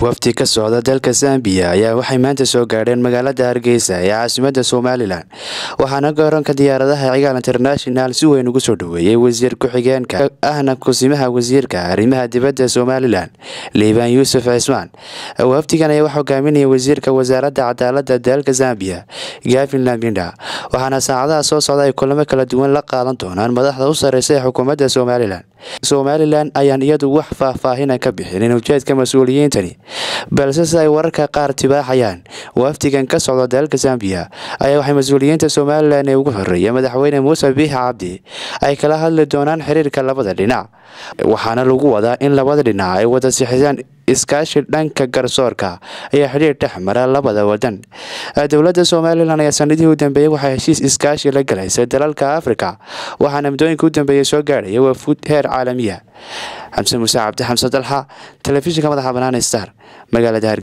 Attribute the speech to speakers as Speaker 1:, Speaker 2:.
Speaker 1: wafdi ka socda dalka zambiya ayaa waxay maanta soo gaadheen magaalada hargeysa ee caasimada somalilan waxaana garoonka diyaaradaha cigaal international si weyn ugu soo dhaweeyey wasiir ku-xigeenka ahna kusimaha wasiirka arrimaha dibadda somalilan liibaan yuusuf cismaan wafdigan ayaa wax hogaaminaya wasiirka wasaaradda cadaalada dalka zambiya gavin lambinda waxaana saacadaha soo socda ay kulamo kala duwan la qaadan doonaan madaxda u sareysa ee xukuumadda somalilan somalilan ayaan iyadu wax faahfaahina ka bixinin ujeedka mas-uuliyiintani balse si ay wararka qaar tibaaxayaan wafdigan ka socda dalka zambiya ayaa waxay mas-uuliyiinta somalilan ee ugu horeeya madaxweyne muuse biixi cabdi ay kala hadli doonaan xiriirka labada dhinac waxaana lagu wadaa in labada dhinac ay wada sixisaan iskaashi dhanka garsoorka ayaa xidhiir dhex mara labada wadan dowladda somalilan ayaa sanadihii u dambeeyey waxaa heshiis iskaashi la galaysay dalalka afrika waxaana muddooyinka u dambeeyey soo gaadhaya wafuud heer caalamiya xamse muuse cabdi xamse dalxa telefishinka madaxa banaan star magaalada